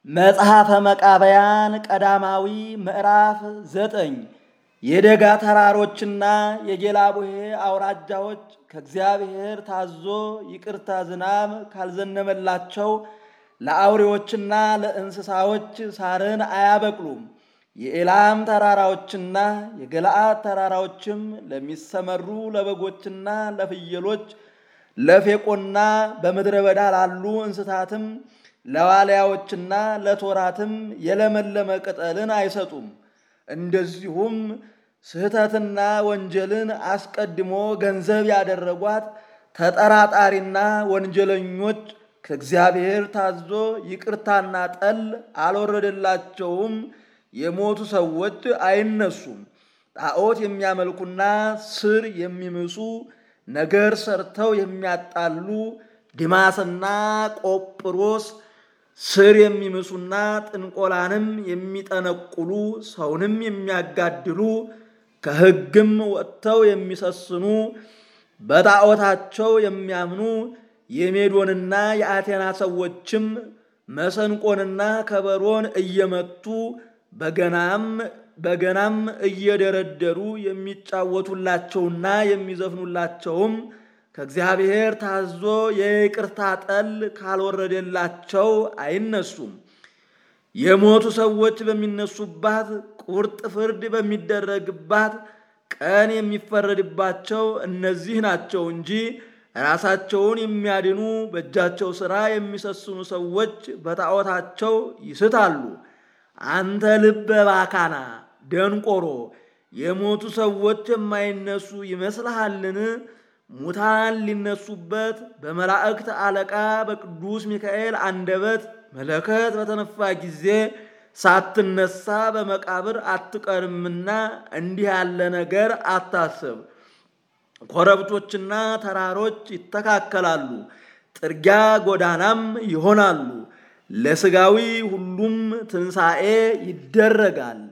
መጽሐፈ መቃብያን ቀዳማዊ ምዕራፍ ዘጠኝ የደጋ ተራሮችና የጌላቡሄ አውራጃዎች ከእግዚአብሔር ታዞ ይቅርታ ዝናብ ካልዘነበላቸው ለአውሬዎችና ለእንስሳዎች ሳርን አያበቅሉም። የኤላም ተራራዎችና የገለአድ ተራራዎችም ለሚሰመሩ ለበጎችና ለፍየሎች ለፌቆና በምድረ በዳ ላሉ እንስሳትም ለዋልያዎችና ለቶራትም የለመለመ ቅጠልን አይሰጡም። እንደዚሁም ስህተትና ወንጀልን አስቀድሞ ገንዘብ ያደረጓት ተጠራጣሪና ወንጀለኞች ከእግዚአብሔር ታዞ ይቅርታና ጠል አልወረደላቸውም። የሞቱ ሰዎች አይነሱም። ጣዖት የሚያመልኩና ስር የሚምሱ ነገር ሰርተው የሚያጣሉ ዲማስና ቆጵሮስ ስር የሚምሱና ጥንቆላንም የሚጠነቁሉ ሰውንም የሚያጋድሉ ከሕግም ወጥተው የሚሰስኑ በጣዖታቸው የሚያምኑ የሜዶንና የአቴና ሰዎችም መሰንቆንና ከበሮን እየመቱ በገናም በገናም እየደረደሩ የሚጫወቱላቸውና የሚዘፍኑላቸውም ከእግዚአብሔር ታዞ የይቅርታ ጠል ካልወረደላቸው አይነሱም። የሞቱ ሰዎች በሚነሱባት ቁርጥ ፍርድ በሚደረግባት ቀን የሚፈረድባቸው እነዚህ ናቸው እንጂ ራሳቸውን የሚያድኑ በእጃቸው ሥራ የሚሰስኑ ሰዎች በጣዖታቸው ይስታሉ። አንተ ልበ ባካና ደንቆሮ፣ የሞቱ ሰዎች የማይነሱ ይመስልሃልን? ሙታን ሊነሱበት በመላእክት አለቃ በቅዱስ ሚካኤል አንደበት መለከት በተነፋ ጊዜ ሳትነሳ በመቃብር አትቀርምና እንዲህ ያለ ነገር አታስብ። ኮረብቶችና ተራሮች ይተካከላሉ፣ ጥርጊያ ጎዳናም ይሆናሉ። ለሥጋዊ ሁሉም ትንሣኤ ይደረጋል።